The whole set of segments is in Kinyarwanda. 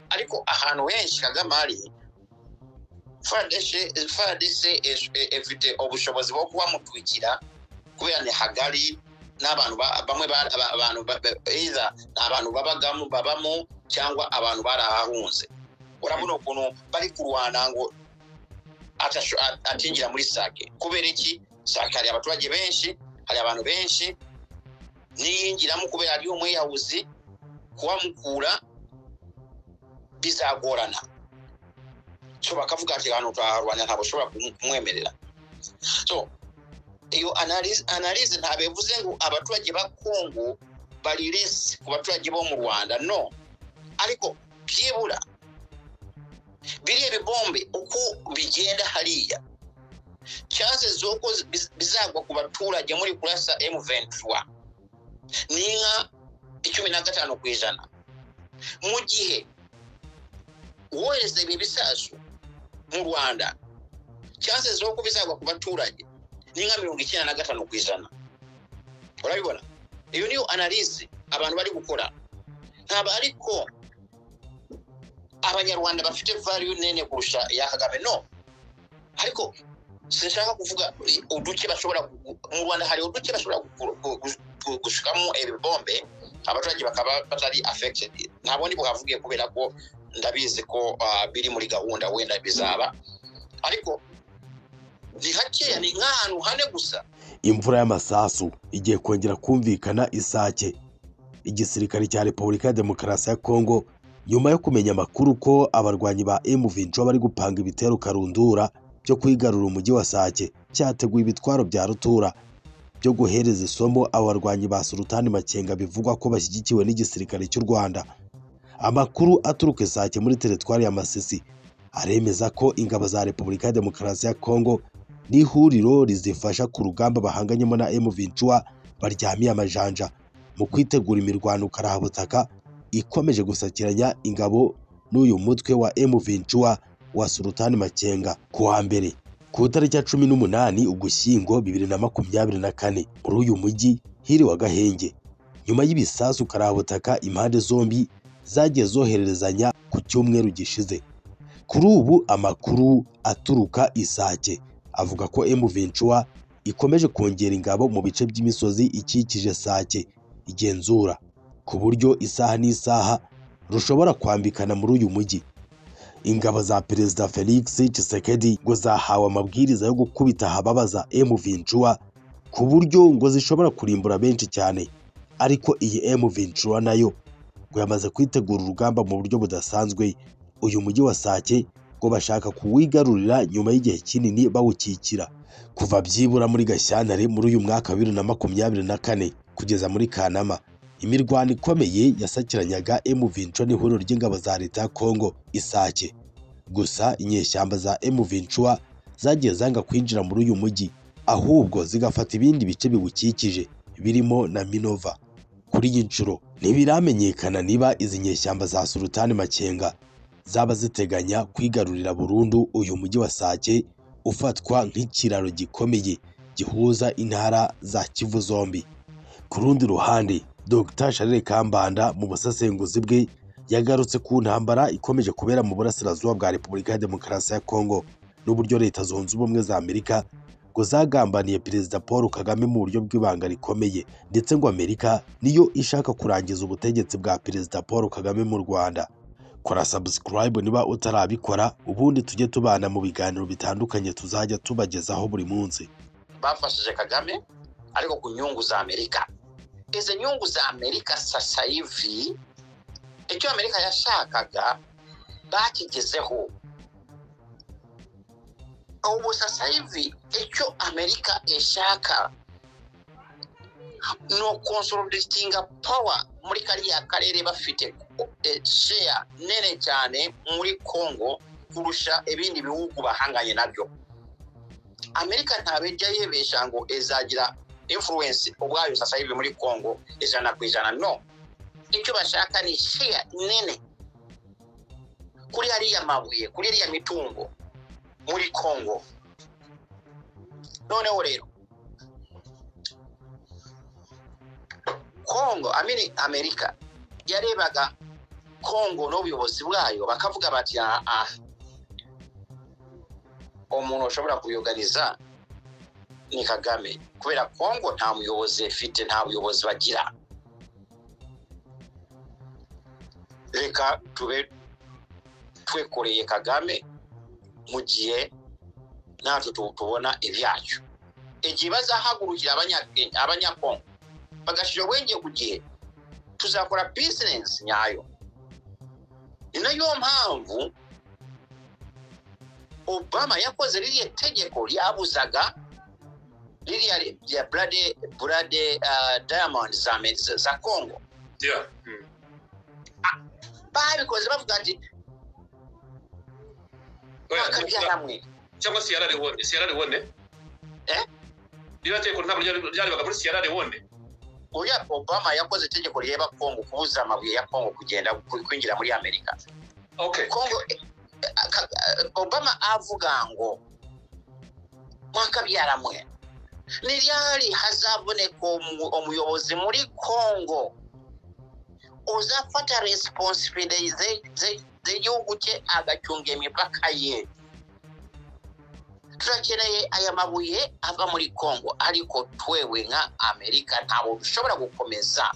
ariko ahantu henshi kagame ari fadese ifite ubushobozi bwo kuhamutwikira kubera ni hagari n'abantu bamwe abantu beza ni abantu babagamo babamo cyangwa abantu barahahunze urabona ukuntu bari kurwana ngo atinjira muri sake kubera iki sake hari abaturage benshi hari abantu benshi niyingiramo kubera ariyo mwiyahuzi kuhamukura bizagorana so bakavuga ati ahantu utaharwanira ntabwo ushobora kumwemerera so iyo analize ntabwo bivuze ngo abaturage ba kongo bari resi ku baturage bo mu rwanda no ariko byibura biriya bibombe uko bigenda hariya chanse z'uko bizagwa ku baturage muri kurasa m23 ni nka icumi na gatanu ku ijana mu gihe wohereza ibi bisasu mu rwanda cyangwa zo kubizagwa ku baturage ni nka mirongo icyenda na gatanu ku ijana urabibona iyo niyo analize abantu bari gukora ntabwo ariko abanyarwanda bafite variyu nene kurusha iya kagame no ariko sinshaka kuvuga uduce bashobora mu rwanda hari uduce bashobora gushikamo ibibombe abaturage bakaba batari afekitedi ntabwo ni buhavuge kubera ko ndabizi ko biri muri gahunda wenda bizaba ariko ni hakeya ni nk'ahantu hane gusa imvura y'amasasu igiye kongera kumvikana isake igisirikare cya repubulika ya demokarasi ya kongo nyuma yo kumenya amakuru ko abarwanyi ba emuvinco bari gupanga ibitero karundura byo kwigarura umujyi wa sake cyateguye ibitwaro bya rutura byo guhereza isomo abo barwanyi ba sultani makenga bivugwa ko bashyigikiwe n'igisirikare cy'u rwanda amakuru aturuka sake muri teritwari ya masisi aremeza ko ingabo za repubulika ya demokarasi ya kongo n'ihuriro rizifasha ku rugamba bahanganyemo na M23 baryamiye amajanja mu kwitegura imirwano karabutaka ikomeje gusakiranya ingabo n'uyu mutwe wa M23 wa Sultani Makenga ku wa mbere ku itariki ya cumi n'umunani ugushyingo bibiri na makumyabiri na kane muri uyu mujyi hiriwe agahenge nyuma y'ibisasu karabutaka impande zombi zagiye zohererezanya ku cyumweru gishize kuri ubu amakuru aturuka isake avuga ko emuventura ikomeje kongera ingabo mu bice by'imisozi ikikije sake igenzura ku buryo isaha n'isaha rushobora kwambikana muri uyu mujyi ingabo za perezida felix Tshisekedi ngo zahawe amabwiriza yo gukubita ahababaza emuventura ku buryo ngo zishobora kurimbura benshi cyane ariko iyi emuventura nayo ngo yamaze kwitegura urugamba mu buryo budasanzwe uyu mujyi wa sake ngo bashaka kuwigarurira nyuma y'igihe kinini bawukikira kuva byibura muri gashyantare muri uyu mwaka wa bibiri na makumyabiri na kane kugeza muri kanama imirwano ikomeye yasakiranyaga emuvinco n'ihuriro ry'ingabo za leta ya kongo isake gusa inyeshyamba za emuvincuwa zagiye zanga kwinjira muri uyu mujyi ahubwo zigafata ibindi bice biwukikije birimo na minova kuri iyi nshuro ntibiramenyekana niba izi nyeshyamba za sultani makenga zaba ziteganya kwigarurira burundu uyu mujyi wa sake ufatwa nk'ikiraro gikomeye gihuza intara za kivu zombi ku rundi ruhande dr sharire kambanda mu busesenguzi bwe yagarutse ku ntambara ikomeje kubera mu burasirazuba bwa repubulika ya demokarasi ya kongo n'uburyo leta zunze ubumwe za amerika ngo zagambaniye perezida paul kagame mu buryo bw'ibanga rikomeye ndetse ngo amerika niyo ishaka kurangiza ubutegetsi bwa perezida paul kagame mu rwanda kora sabusikarayibu niba utarabikora ubundi tujye tubana mu biganiro bitandukanye tuzajya tubagezaho buri munsi bafashije kagame ariko ku nyungu za amerika izi nyungu za amerika sasa ivi icyo amerika yashakaga bakigezeho ubu sasa hivi icyo amerika ishaka ni ukonsolidatinga pawa muri kariya karere bafite sheya nene cyane muri congo kurusha ibindi bihugu bahanganye nabyo amerika ntabijya yibesha ngo izagira influence ubwayo sasa hivi muri congo ijana ku ijana no icyo bashaka ni sheya nene kuri hariya mabuye kuri hariya mitungo muri congo noneho rero congo amini amerika yarebaga congo n'ubuyobozi bwayo bakavuga bati aha umuntu ushobora kubiyoganiza ni kagame kubera congo nta muyobozi ifite nta buyobozi bagira reka tube twekoreye kagame mu gihe natwe tu- tubona ibyacu igihe bazahagurukira abanya- abanyakongo bagashyira ubwenge ku gihe tuzakora bizinesi nyayo ni nayo mpamvu obama yakoze ririya tegeko ryabuzaga ririya rya burade burade ah, diamond za Amer- za- za congo Yeah. Mm. babikoze bavuga ati Oya, bakabya na- hamwe cyangwa Sierra Leone Sierra Leone Eh? niba tegeko ntabwo ryari- ryarebaga muri Sierra Leone uriya obama yakoze itegeko rireba kongo kubuza amabuye ya kongo kugenda ku- kwinjira muri amerika okay kongo eh, eh, ka- eh, obama avuga ngo mwakabyaramwe ni ryari hazaboneka umu- umuyobozi muri kongo uzafata resiponsibire z'igihugu cye agacunga imipaka ye turakeneye aya mabuye ava muri kongo ariko twewe nka amerika ntabwo dushobora gukomeza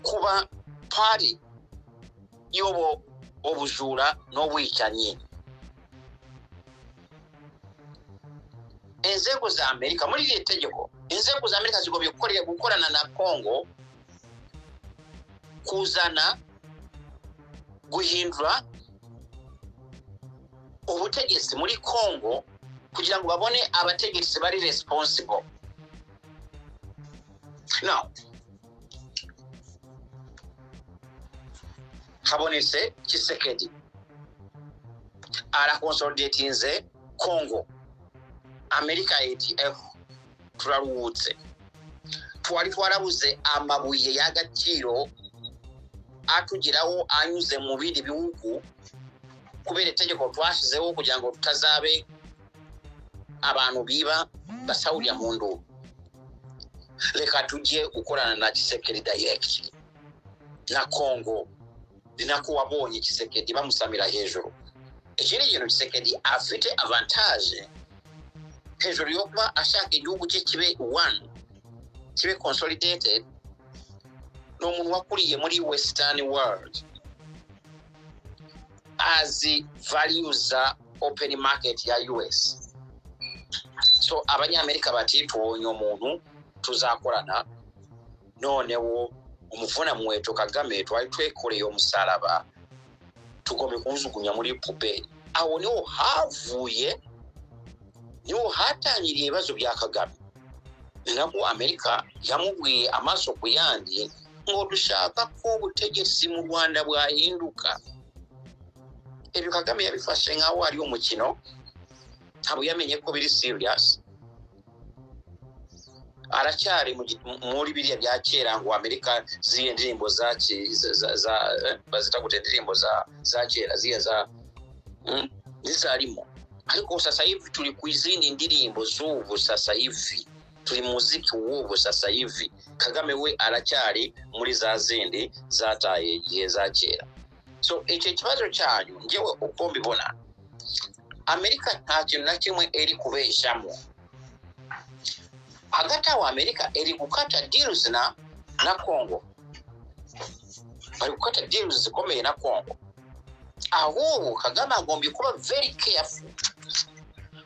kuba pari y'ubu ubujura n'ubwicanyi inzego za amerika muri iri tegeko inzego za amerika zigomba gukorera- gukorana na kongo kuzana guhindura ubutegetsi muri kongo kugira ngo babone abategetsi bari responsible now habonetse kisekedi arakonsolidatinze kongo amerika etf turaruhutse twari twarabuze amabuye y'agaciro atugeraho anyuze mu bindi bihugu kubera itegeko twashyizeho kugira ngo tutazabe abantu biba basahurira mu nduru reka tujye gukorana na kisekedi dayirekiti na kongo ni nako wabonye kisekedi bamusamira hejuru ikindi kintu kisekedi afite avantaje hejuru yo kuba ashaka igihugu cye kibe one kibe consolidated ni umuntu wakuriye muri western world azi value za open market ya us so abanyamerika bati tubonye umuntu tuzakorana noneho umuvuna muweto kagame twari twekoreye umusaraba tugomba kuwujugunya muri puberi aho niho havuye niho hatangiriye ibibazo bya kagame ni nabwo amerika yamubwiye amaso ku yandi ngo dushaka ko ubutegetsi mu rwanda bwahinduka ibyo kagame yabifashe nk'aho ari umukino ntabwo yamenye ko biri siriyasi aracyari mu gi- mu- muri biriya bya kera ngo amerika ziriya ndirimbo za ki- za- za- za- eh, bazita gute indirimbo za za kera ziriya za mm, zizarimo ariko sasa hivi turi ku izindi ndirimbo z'ubu sasa hivi turi mu muziki w'ubu sasa hivi kagame we aracyari muri za zindi zataye igihe za kera so icyo kibazo cyanyu ngewe uko mbibona amerika nta kintu na kimwe iri kubeshamo hagati aho amerika iri gukata deals na na congo bari gukata deals zikomeye na congo ahubwo kagame agomba kuba very careful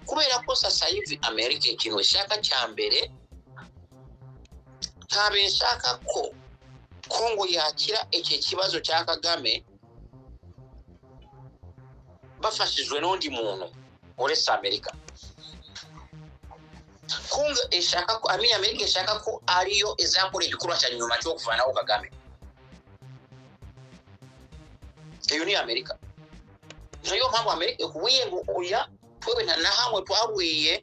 kubera ko sasa hivi amerika ikintu ishaka cya mbere ntabwo ishaka ko congo yakira iki kibazo cya kagame bafashijwe n'undi muntu uretse amerika kunga ishaka ko amenya amerika ishaka ko ariyo izakora igikorwa cya nyuma cyo kuvanaho kagame iyo ni amerika niyo mpamvu amerika ikubwiye ngo oya twewe nta na hamwe twabwiye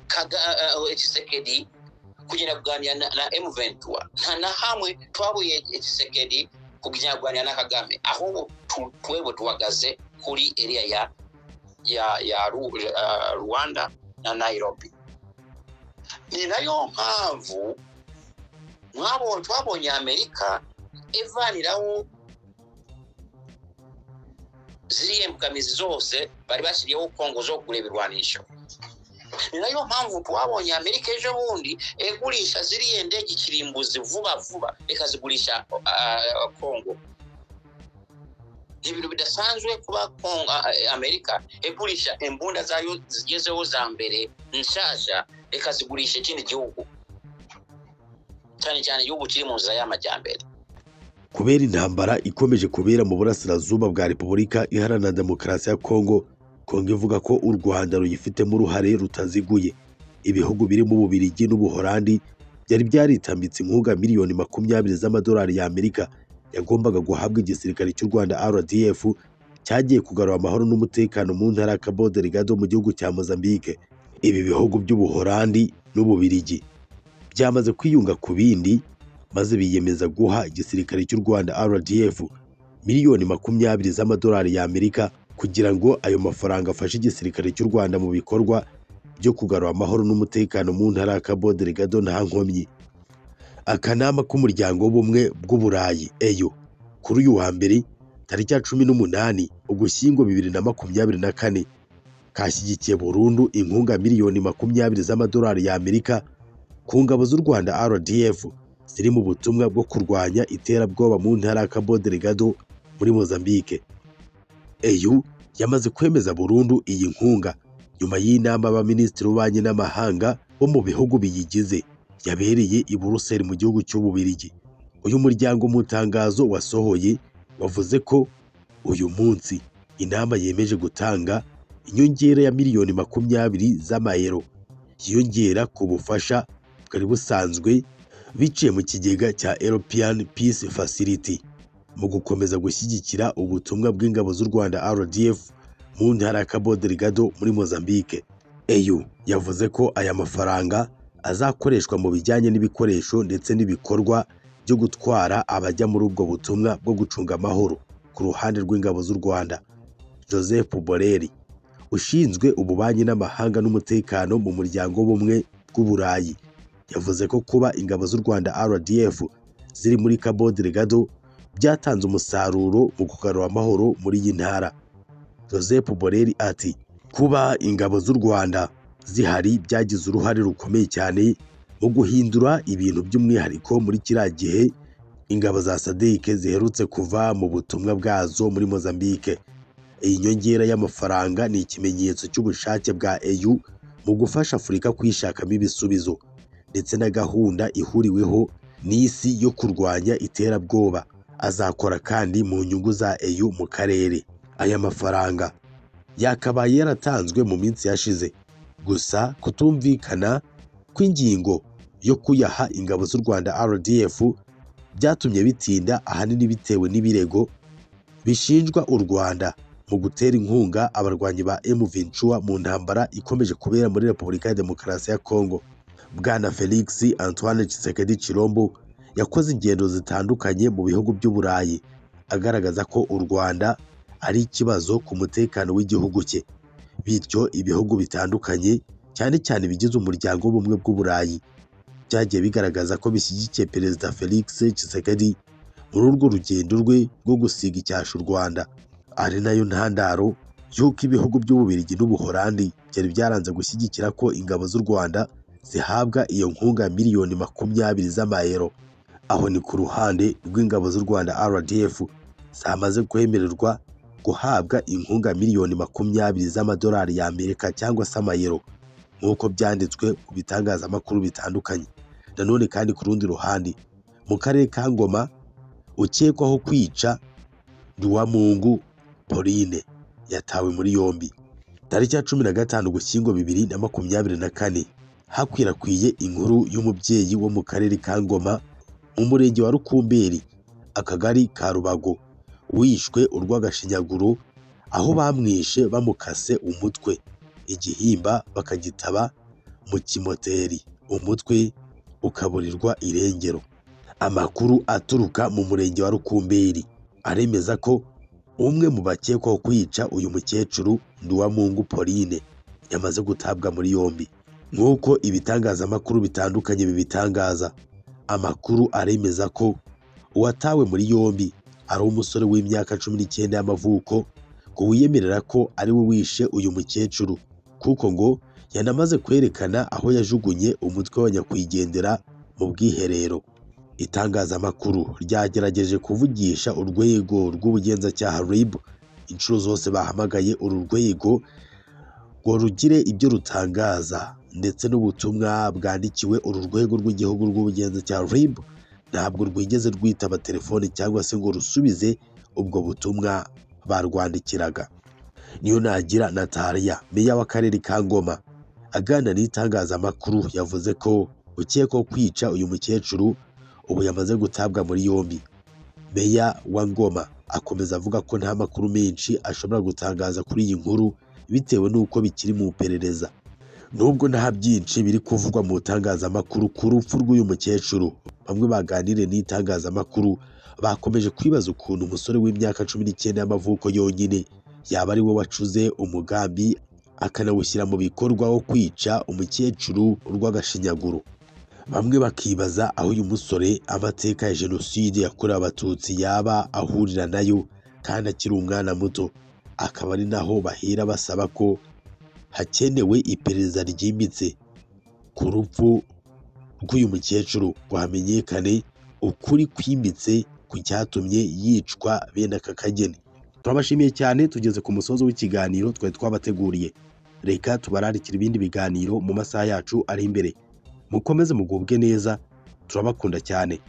Kaga- eh, eh, kisekedi kugenda kuganira na, na m23 nta na hamwe twabwiye kisekedi kugenda kuganira na kagame ahubwo tu- twewe tuhagaze kuri area ya ya ya Ru- uh, Rwanda na Nairobi ni nayo mpamvu mwabo twabonye Amerika evanirawo ziriya imbogamizi zose bari bashyiriyeho kongo zo kugura ibirwanisho ni nayo mpamvu twabonye amerika ejo bundi egurisha ziriya ndege ikirimbuzi vuba vuba ikazigurisha ah, kongo ni ibintu bidasanzwe kuba kongo ah, amerika egurisha imbunda zayo zigezeho za mbere nshyashya ikazigurisha ikindi gihugu cyane cyane igihugu kiri mu nzira y'amajyambere kubera intambara ikomeje kubera mu burasirazuba bwa repubulika iharanira demokarasi ya kongo kongo ivuga ko u rwanda ruyifitemo uruhare rutaziguye ibihugu birimo ububirigi n'ubuholandi byari byaritambitse inkunga miliyoni makumyabiri z'amadolari y'amerika yagombaga guhabwa igisirikare cy'u rwanda rdf cyagiye kugarura amahoro n'umutekano mu ntara ya cabo delgado mu gihugu cya mozambique ibi bihugu by'ubuholandi n'ububirigi byamaze kwiyunga ku bindi maze biyemeza guha igisirikare cy'u Rwanda RDF miliyoni makumyabiri z'amadolari y'Amerika kugira ngo ayo mafaranga afashe igisirikare cy'u Rwanda mu bikorwa byo kugarura amahoro n'umutekano mu ntara ya Cabo Delgado nta nkomyi akanama k'umuryango w'ubumwe bw'uburayi EU kuri uyu wa mbere tariki ya cumi n'umunani ugushyingo bibiri na makumyabiri na kane kashyigikiye burundu inkunga miliyoni makumyabiri z'amadolari y'Amerika ku ngabo z'u Rwanda RDF ziri mu butumwa bwo kurwanya iterabwoba mu ntara ya Cabo Delgado muri Mozambique. EU yamaze kwemeza burundu iyi nkunga nyuma y'inama y'abaminisitiri b'ububanyi n'amahanga bo mu bihugu biyigize yabereye i Buruseli mu gihugu cy'Ububirigi. Uyu muryango mu itangazo wasohoye wavuze ko uyu munsi inama yemeje gutanga inyongera ya miliyoni makumyabiri z'amayero yiyongera ku bufasha bwari busanzwe biciye mu kigega cya European Peace Facility mu gukomeza gushyigikira ubutumwa bw'ingabo z'u Rwanda RDF mu ntara ya Cabo Delgado muri Mozambique. EU yavuze ko aya mafaranga azakoreshwa mu bijyanye n'ibikoresho ndetse n'ibikorwa byo gutwara abajya muri ubwo butumwa bwo gucunga amahoro ku ruhande rw'ingabo z'u Rwanda. Joseph Borrell ushinzwe ububanyi n'amahanga n'umutekano mu muryango w'ubumwe bw'uburayi yavuze ko kuba ingabo z'u Rwanda RDF ziri muri Cabo Delgado byatanze umusaruro mu kugarura amahoro muri iyi ntara. Joseph Borrell ati kuba ingabo z'u Rwanda zihari byagize uruhare rukomeye cyane mu guhindura ibintu by'umwihariko muri kiriya gihe ingabo za SADC ziherutse kuva mu butumwa bwazo muri Mozambique. Iyi nyongera y'amafaranga ni ikimenyetso cy'ubushake bwa EU mu gufasha Afurika kwishakamo ibisubizo ndetse na gahunda ihuriweho n'isi yo kurwanya iterabwoba azakora kandi mu nyungu za EU mu karere aya mafaranga yakabaye yaratanzwe mu minsi yashize gusa kutumvikana kw'ingingo yo kuyaha ingabo z'u Rwanda RDF byatumye bitinda ahanini bitewe n'ibirego bishinjwa u Rwanda mu gutera inkunga abarwanyi ba M23 mu ntambara ikomeje kubera muri Repubulika ya Demokarasi ya Kongo bwana felix antoine Tshisekedi Chilombo yakoze ingendo zitandukanye mu bihugu by'uburayi agaragaza ko u rwanda ari ikibazo ku mutekano w'igihugu cye bityo ibihugu bitandukanye cyane cyane bigize umuryango w'ubumwe bw'uburayi byagiye bigaragaza ko bishyigikiye perezida felix Tshisekedi muri urwo rugendo rwe rwo gusiga icyasha u rwanda ari nayo ntandaro y'uko ibihugu by'ububirigi n'ubuholandi byari byaranze gushyigikira ko ingabo z'u rwanda zihabwa iyo nkunga miliyoni makumyabiri z'amayero aho ni ku ruhande rw'ingabo z'u Rwanda RDF zamaze kwemererwa guhabwa inkunga miliyoni makumyabiri z'amadolari y'Amerika cyangwa se amayero nk'uko byanditswe mu bitangazamakuru bitandukanye nanone kandi ku rundi ruhande mu karere ka Ngoma ukekwaho kwica Duwamungu Pauline yatawe muri yombi tariki ya cumi na gatanu Ugushyingo bibiri na makumyabiri na kane hakwirakwiye inkuru y'umubyeyi wo mu karere ka Ngoma mu murenge wa Rukumberi akagari ka Rubago wishwe urw'agashinyaguro aho bamwishe bamukase umutwe igihimba bakagitaba mu kimoteri umutwe ukaburirwa irengero amakuru aturuka mu murenge wa Rukumberi aremeza ko umwe mu bakekwaho kwica uyu mukecuru Nduwamungu Pauline yamaze gutabwa muri yombi nk'uko ibitangazamakuru bitandukanye bibitangaza amakuru aremeza ko uwatawe muri yombi ari umusore w'imyaka cumi n'icyenda y'amavuko ngo wiyemerera ko ari we wishe uyu mukecuru kuko ngo yanamaze kwerekana aho yajugunye umutwe wa nyakwigendera mu bwiherero itangazamakuru ryagerageje kuvugisha urwego rw'ubugenzacyaha RIB inshuro zose bahamagaye uru rwego ngo rugire ibyo rutangaza ndetse n'ubutumwa bwandikiwe uru rwego rw'igihugu rw'ubugenzacyaha RIB ntabwo rwigeze rwitaba telefoni cyangwa se ngo rusubize ubwo butumwa barwandikiraga niyo nagira natariya meya w'akarere ka ngoma aganira n'itangazamakuru yavuze ko ukekwaho kwica uyu mukecuru ubu yamaze gutabwa muri yombi meya wa ngoma akomeza avuga ko nta makuru menshi ashobora gutangaza kuri iyi nkuru bitewe n'uko bikiri mu iperereza nubwo nta byinshi biri kuvugwa mu itangazamakuru ku rupfu rw'uyu mukecuru bamwe baganiriye n'itangazamakuru bakomeje kwibaza ukuntu umusore w'imyaka cumi n'icyenda y'amavuko yonyine yaba ari we wacuze umugambi akanawushyira mu bikorwa wo kwica umukecuru urw'agashinyaguro bamwe bakibaza aho uyu musore amateka ya jenoside yakorewe abatutsi yaba ahurira nayo kandi akiri umwana muto akaba ari naho bahera basaba ko hakenewe iperereza ryimbitse ku rupfu rw'uyu mukecuru ngo hamenyekane ukuri kwimbitse ku cyatumye yicwa bene aka kageni turabashimiye cyane tugeze ku musozo w'ikiganiro twari twabateguriye reka tubararikira ibindi biganiro mu masaha yacu ari imbere mukomeze mugubwe neza turabakunda cyane